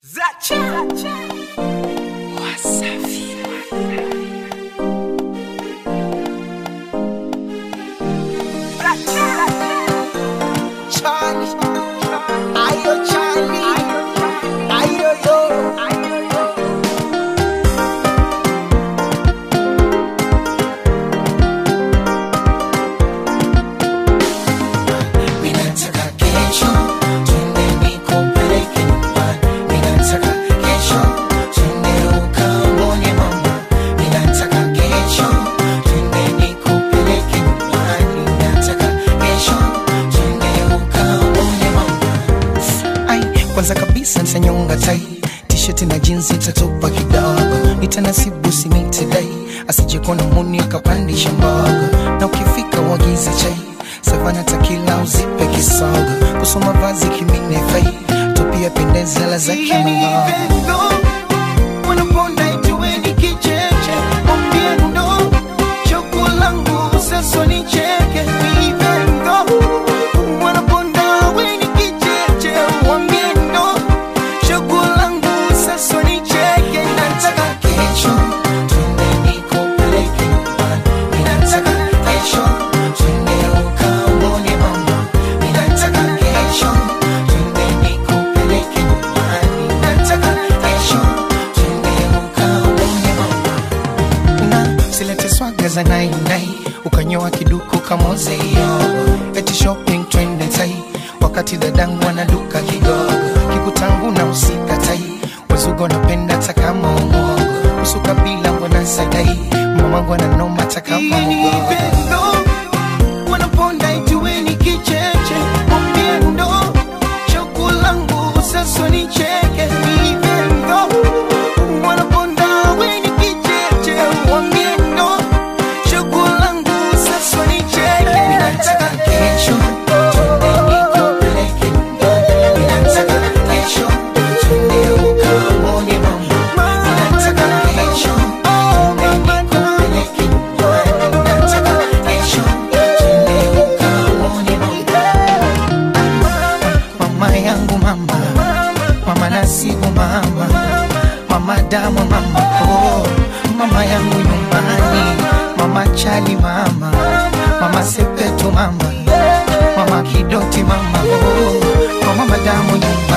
Kwanza kabisa nitanyonga tai t-shirt na jinsi tatupa kidogo, nitanasibu simiti dai asije kuona muni akapandisha mbogo, na ukifika uagize chai savana takila uzipe kisogo, kusoma vazi kimine fai tupia pendeza la za kimungo wanaponda ituweni kicheche mwambie ndo choko langu sasa nicheke even though wanaponda weni kicheche mwambie ndo choko langu sasa nicheke nataka kesho twende nikupeleke nyumbani ninataka kesho twende ukaone mama ninataka kesho twende nikupeleke nyumbani ninataka kesho twende ukaone mama na silete swaga za nainai ukanyoa kiduku kamozeyo eti shopping twende tai wakati dadangu anaduka kidogo kikutangu na usika tai wazugo napenda takama umogo usuka bila mbona sadai mamangu ananoma takama mugogo wanaponda ituweni kicheche mwambie ndo choko langu sasa nicheke even though wanaponda weni kicheche mwambie ndo choko langu sasa nicheke ninataka kesho twende nikupeleke nyumbani ninataka kesho twende ukaone mama ninataka kesho twende nikupeleke nyumbani ninataka kesho twende ukaone mama mama yangu mama mama nasibu mama mama damu mama oh mama yangu nyumbani mama chali mama mama sepetu mama mama kidoti mama oh mama damu nyumbani